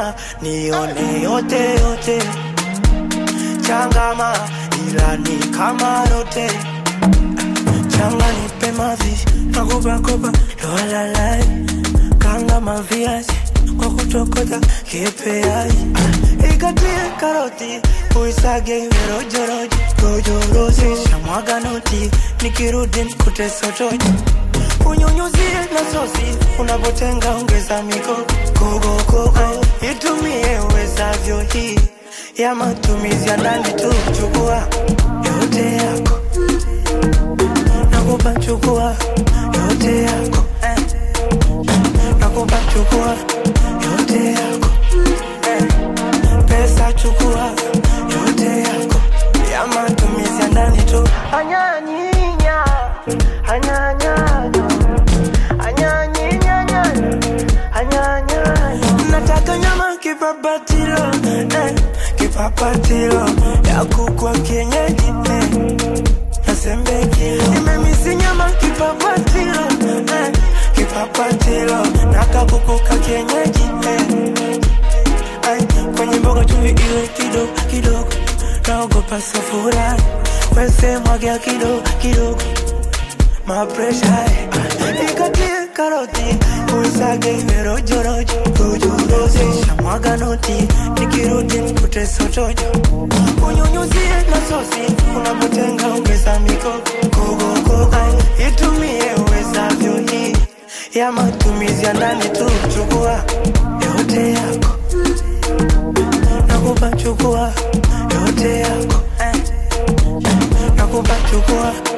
changama nione yote yote changama ila ni kama rote changa nipe mavishi nakopakopa lowalalai kanga maviazi kwa kutokota kipeai ikatie karoti uisage rojorojo rojorosi shamwaga noti nikirudi mkute sotoji unyunyuzie na sosi unapotenga ongeza miko kogokogo itumie uwezavyo hii ya matumizi ya ndani tu chukua yote yako nakupa chukua yote yako eh. nakupa chukua yote yako eh. pesa chukua yote yako ya matumizi ya ndani tu anyanyinya anyanyanyo anyanyinyanya anyanyanya nataka nyama kipapatilo eh. kipapatilo ya kukwa kienyeji eh nasembekilo nimemisi nyama kipapatilo eh, kipapatilo nakakukuka kienyeji eh. Ay, kwenye mboga chumvi iwe kidogo kidogo naogopa safura wese mwagia kidogo kidogo mapresha eh. ikatie karoti uisage iwe rojorojo rojorosi shamwaga noti nikirudi mkute sotojo unyunyuzie na sosi unapotenga ongeza miko kogokogo itumie uwezavyo hii ya matumizi ya ndani tu chukua yote yako nakupa chukua yote yako eh. nakupa chukua